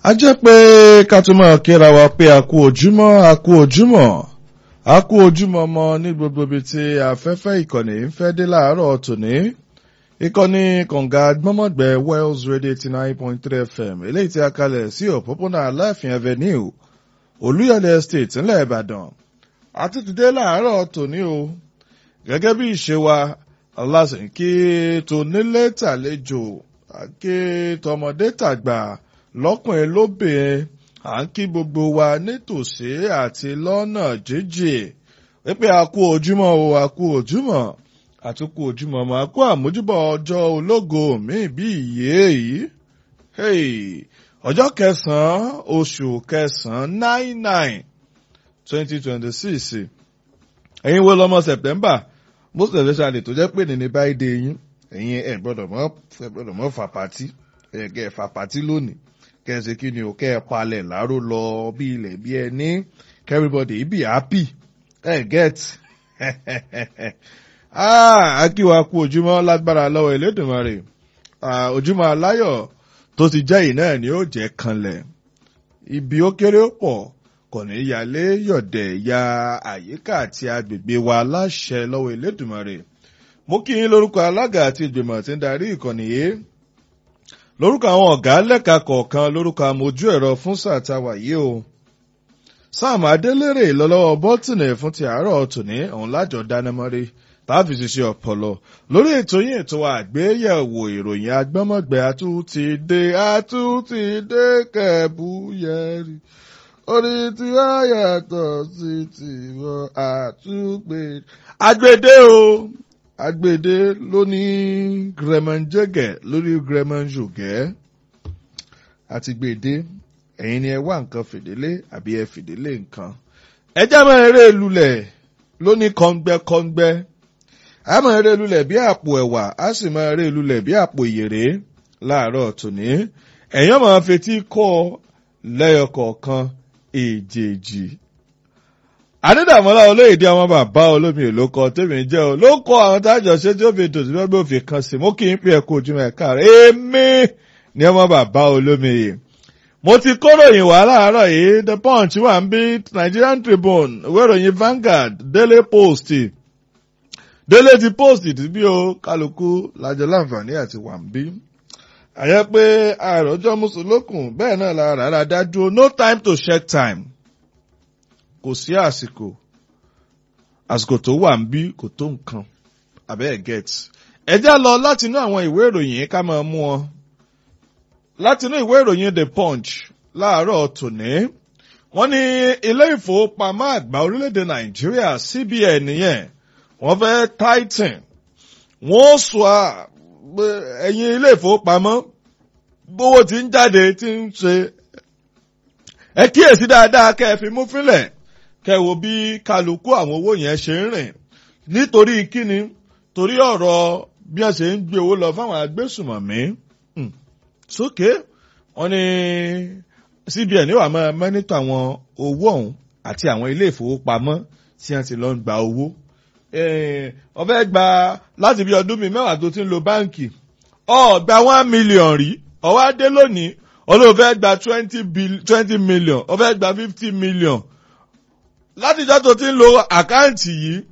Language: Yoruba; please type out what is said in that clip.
a jẹ́ pé ká tún máa kíra wa pé a kú ojúmọ́ a kú ojúmọ́ a kú ojúmọ́ mọ́ ní gbogbo ibi tí afẹ́fẹ́ ìkànnì ń fẹ́ dé láàárọ̀ tòní ìkànnì kànga gbọ́mọ̀gbẹ́ Wells Radio eighty nine point three FM eléyìí tí a kalẹ̀ sí òpópónà Aláàfin Avenue Olúyọ̀lé Estate ńlẹ̀ Ìbàdàn àti tìdé láàárọ̀ tòní o gẹ́gẹ́ bí ìṣe wa aláṣẹ̀ǹkì tónílé tàlejò àké tọmọdé tàgbà lọ́kùnrin lóbìnrin à ń kí gbogbo wa nítòsí àti lọ́nà jíjìn wípé a kú ojúmọ́ o a kú ojúmọ́ àtúkù ojúmọ́ mọ́ a kú àmójúbọ̀ ọjọ́ ológo mi bí ìyé yìí ọjọ́ kẹsàn-án oṣù kẹsàn-án nine nine twenty twenty six ẹ̀yin wo lọ́mọ September most especially tó jẹ́ pé nínú báyìí dé yín ẹ̀yin ẹ̀ gbọ́dọ̀ mọ́ ẹ̀ gbọ́dọ̀ mọ́ fà pàtí ẹ̀ kẹ́ ẹ̀ fà pàtí lónìí kẹ́ ẹ̀ ṣe kí ni o kẹ́ ẹ̀ palẹ̀ láró lọ bí ilẹ̀ bí ẹ ní kẹ́ everybody be happy ẹ̀ get akíwa kú ojúmọ́ lágbára lọ́wọ́ Elédùmarè ojúmọ́ aláyọ̀ tó ti jẹ́ yìí náà ni ó jẹ́ kanlẹ̀ ibi ó kéré ó pọ̀ kò ní yálé yọ̀dẹ̀ ya àyíká àti agbègbè wa láṣẹ lọ́wọ́ Elédùmarè mo kí yín lórúkọ alága àti ìgbìmọ̀ tí ń darí ìkànnì yìí lórúkọ àwọn ọ̀gá lẹ́ka kọ̀ọ̀kan lórúkọ amójú ẹ̀rọ fún sàtàwà yìí o Sam Adélèrè lọ́lọ́wọ́ bọ́tìnì fún ti àárọ̀ tòní òun lájọ dánámọ́rí tàbí ṣiṣẹ́ ọpọlọ lórí ètò yìí ètò àgbéyẹ̀wò ìròyìn agbọ́mọ̀gbẹ́ àtúntì dé àtúntì dé kẹ̀bùyẹ̀rì orí tí a yàtọ̀ sí tiwọn àtúgbè. agbèdé o agbèdé ló ní grẹmọ̀njẹ́gẹ̀ lórí grẹmọ̀njògẹ́ àti gbèdé ẹ̀yin ni ẹ wá nǹkan fìdílé àbí ẹ fìdílé nǹkan. ẹ jẹ́ máa eré lulẹ̀ ló ní kọ́ngbẹ́kọ́ngbẹ́ a máa eré lulẹ̀ bí àpò ẹ̀wà a sì máa eré lulẹ̀ bí àpò ìyèrè láàárọ̀ tòní ẹ̀yin máa fetí kọ́ lẹ́yọ kọ̀ọ̀kan èjèèjì. Adédàmọ́lá olóyèdè ọmọ bàbá olómi èlò kan tèmi jẹ́ o ló kọ́ àwọn tájọ ṣé tí ó fi tòsí fẹ́ bí ó fi kan sí mú kí n pè é kó ojúmọ́ ẹ̀ka rẹ̀ èmi ni ọmọ bàbá olómi yìí. Mo ti kóròyìn wá láàárọ̀ yìí The Punch wà ń bí Nigerian Tribune ìwé ìròyìn Vanguard Daily Post Daily ti Post ti bí o kálukú lájọ láǹfààní àti wà ń bí àyẹ pé àròjọ mùsùlùkùn bẹ́ẹ̀ náà la rárá dájú no time to check time kò sí àsìkò àsìkò tó wà ń bí kò tó nǹkan abẹ́ẹ̀ get ẹ já lọ láti inú àwọn ìwé ìròyìn ká máa mú ọ láti inú ìwé ìròyìn The Punch láàárọ̀ tòní wọ́n ní ilé ìfowópamọ́ àgbà orílẹ̀-èdè Nàìjíríà CBN yẹn wọ́n fẹ́ tighten wọ́n sọ ẹ̀yin ilé ìfowópamọ́ bówó tí ń jáde tí ń ṣe ẹ kíyèsí dáadáa kẹ́ ẹ fi mú fílẹ̀ kẹ́ ẹ wo bí kálukú àwọn owó yẹn ṣe ń rìn nítorí kíni torí ọ̀rọ̀ bí wọ́n ṣe ń gbé owó lọ fáwọn agbésùmọ̀mí sókè wọ́n ní CBN wà máa mẹ́nítọ̀ àwọn owó ọ̀hún àti àwọn ilé ìfowópamọ́ tí wọ́n ti lọ ń gba owó wọ́n fẹ́ gba láti bí ọdún mi mẹ́wàá tó ti ń lo báǹkì ó gba one million rí ó wá dé lónìí olóò fẹ́ gba twenty twenty million ó fẹ́ gba fifty million látijọ́ tó ti ń lo àkáǹtì yìí